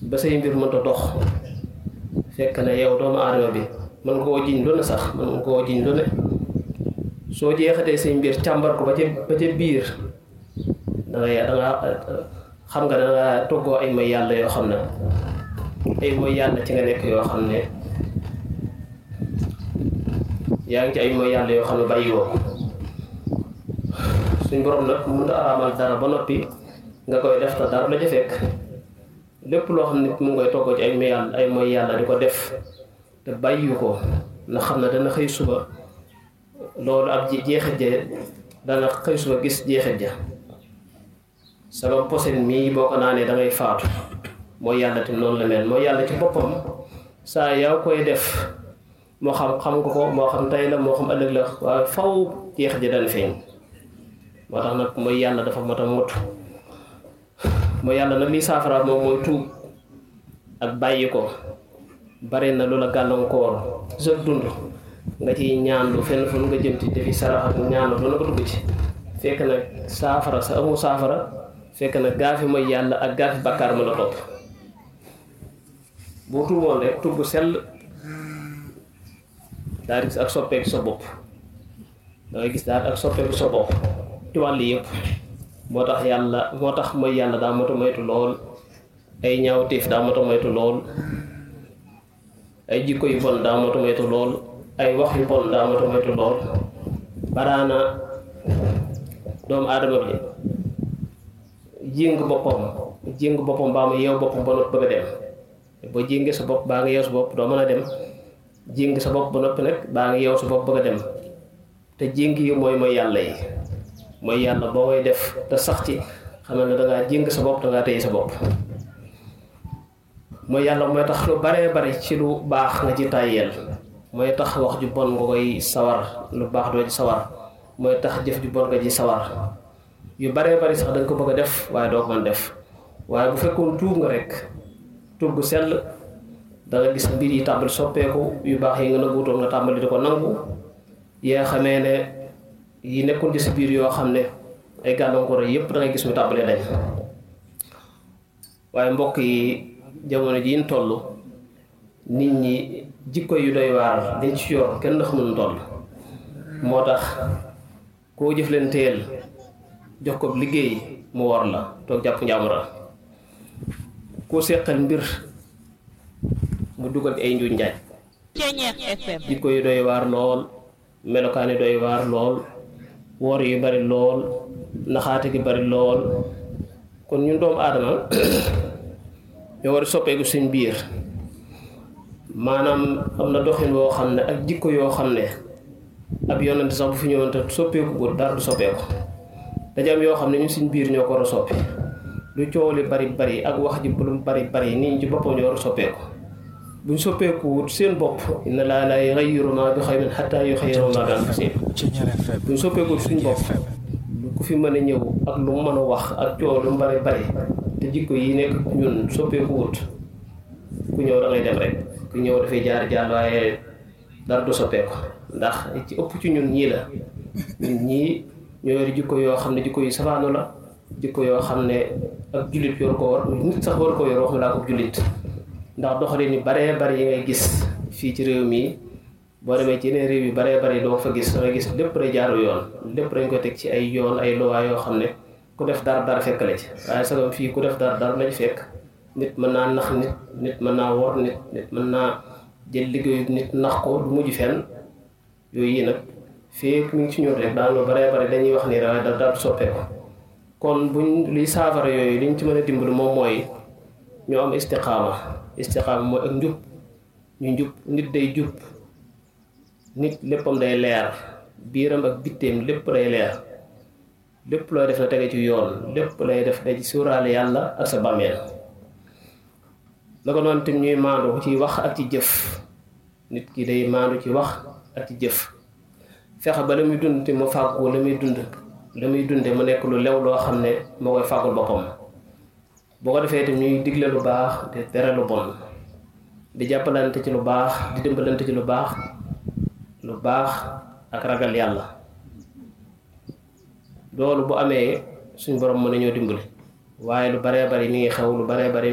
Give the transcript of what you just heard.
ba say mbir mënta dox fekk ne yow doomu aadama bi mën nga koo jiñ lu ne sax mën nga koo jiñ lu ne soo jeexatee say mbir càmbar ko ba ca ba ca biir dangay danga xam nga danga toggoo ay mooy yàlla yoo xam ne ay mooy yàlla ci nga nekk yoo xam ne yaa ngi ci ay mooy yàlla yoo xam ne bàyyi woo suñ borom nag mënut a araamal dara ba noppi nga koy def te dara la ca fekk lépp loo xam ne mu ngi koy toggoo ci ay mooy yàlla ay mooy yàlla di ko def te bàyyi ko na xam ne dana xëy suba loolu ab jeexit ja dana xëy suba gis jeexit ja sama posen mii boo ko naanee da ngay faatu mooy yàlla te noonu la mel mooy yàlla ci boppam saa yaa koy def moo xam xam nga ko moo xam tey la moo xam ëllëg la waaye faw jeexit ja dana feeñ moo tax nag mooy yàlla dafa mot a mut mooy yàlla nag lii saafara moom mooy tuub ak bàyyi ko bari na lu la gàllankoor sa dund nga ciy ñaanlu fenn fu nga jëm ci defi sarax ak ñaanlu lu na ko dugg ci fekk nag saafara sa amu saafara fekk nag gaafi mooy yàlla ak gaafi bàkkaar ma la topp boo tuuboon rek tuub bu sell daal gis ak soppeeku sa bopp dangay gis daal ak soppeeku sa bopp ci wàll yëpp moo tax yàlla moo tax mooy yàlla daa moto moytu lool ay ñaawteef daa moto moytu lool ay jikko yu bon daa moto moytu lool ay wax yu bon daa moto moytu lool baraana doomu aadama bi jéng boppam jéng boppam baa mu yeew boppam ba noppi bëgg a dem boo jéngee sa bopp baa nga yeew sa bopp doo mën a dem jéng sa bopp ba noppi nag baa nga yeew sa bopp bëgg a dem te jéng yi mooy mooy yàlla yi mooy yàlla boo koy def te sax ci xamal ne dangaa jéng sa bopp dangaa téye sa bopp mooy yàlla mooy tax lu baree bari ci lu baax nga ci tàyyeel mooy tax wax ju bon nga koy sawar lu baax doo ci sawar mooy tax jëf ju bon nga ci sawar yu baree bari sax danga ko bëgg a def waaye doo ko mën def waaye bu fekkoon tuub nga rek tuub gu sell danga gis mbir yi tàmbali soppeeku yu baax yi nga nanguutoon nga tàmbali di ko nangu yaa xamee ne yi nekkoon ci si biir yoo xam ne ay gàllankoor yépp da ngay gis mu tàmbalee dañ waaye mbokk yi jamono ji ñu toll nit ñi jikko yu doy waar dañ ci yor kenn xamul toll moo tax koo jëf leen teel jox ko liggéey mu war la toog jàpp njàmbura koo seqal mbir mu dugal ci ay njuuj njaaj jikko yu doy waar lool melokaan yi doy waar lool woor yu bari lool naxaate gi bari lool kon ñun doomu aadama ñoo war a soppeeku suñ biir maanaam am na doxin woo xam ne ak jikko yoo xam ne ab yonante sax bu fi ñëwoon te soppeeku bu dara du soppeeku daja am yoo xam ne ñu suñ biir ñoo ko war a soppi lu coow li bari bari ak wax ji lu bari bari nit ñi ci boppam ñoo war a soppeeku buñ soppeeku wut seen bopp inna laa laa yughayyiru maa bi qawmin hattaa yughayyiru maa bi anfusihim buñ soppeeku suñ bopp ku fi mën a ñëw ak lu mu mën a wax ak coow lu mu bari bari te jikko yi nekk ñun soppeeku wut ku ñëw da ngay dem rek ku ñëw dafay jaar jaar waaye dara du soppeeku ndax ci ëpp ci ñun ñii la ñun ñii ñoo yor jikko yoo xam ne jikko yu safaanu la jikko yoo xam ne ak jullit yor ko war nit sax war ko yor wax laa ko jullit ndax doxalin yu baree bari yi ngay gis fii ci réew mi boo demee ci yeneen réew yu baree bari doo fa gis dangay gis lépp day jaaru yoon lépp dañ ko teg ci ay yoon ay luwaa yoo xam ne ku def dara dara fekk la ci waaye sagam fii ku def dara dara lañ fekk nit mën naa nax nit nit mën naa wor nit nit mën naa jël liggéeyu nit nax ko du mujj fenn yooyu yi nag fii mi ngi ci ñun rek daal lu baree bari dañuy wax ni waaye dara dara soppeeku kon buñ liy saafara yooyu liñ ci mën a dimbali moom mooy ñu am istiqaama istiqaama mooy ak njub ñu njub nit day jub nit léppam day leer biiram ak bitteem lépp day leer lépp looy def na tege ci yoon lépp lay def day ci suuraale yàlla ak sa bàmmeel la ko noonu tam ñuy maandu ci wax ak ci jëf nit ki day maandu ci wax ak ci jëf fexe ba la muy dund te mu fàggu la muy dund la muy dunde mu nekk lu lew loo xam ne moo koy fàggul boppam boo ko defee itam ñuy digle lu baax di tere lu bon di jàppalante ci lu baax di dimbalante ci lu baax lu baax ak ragal yàlla loolu bu amee suñ borom mën nañoo dimbali waaye lu baree bari mi ngi xew lu baree bari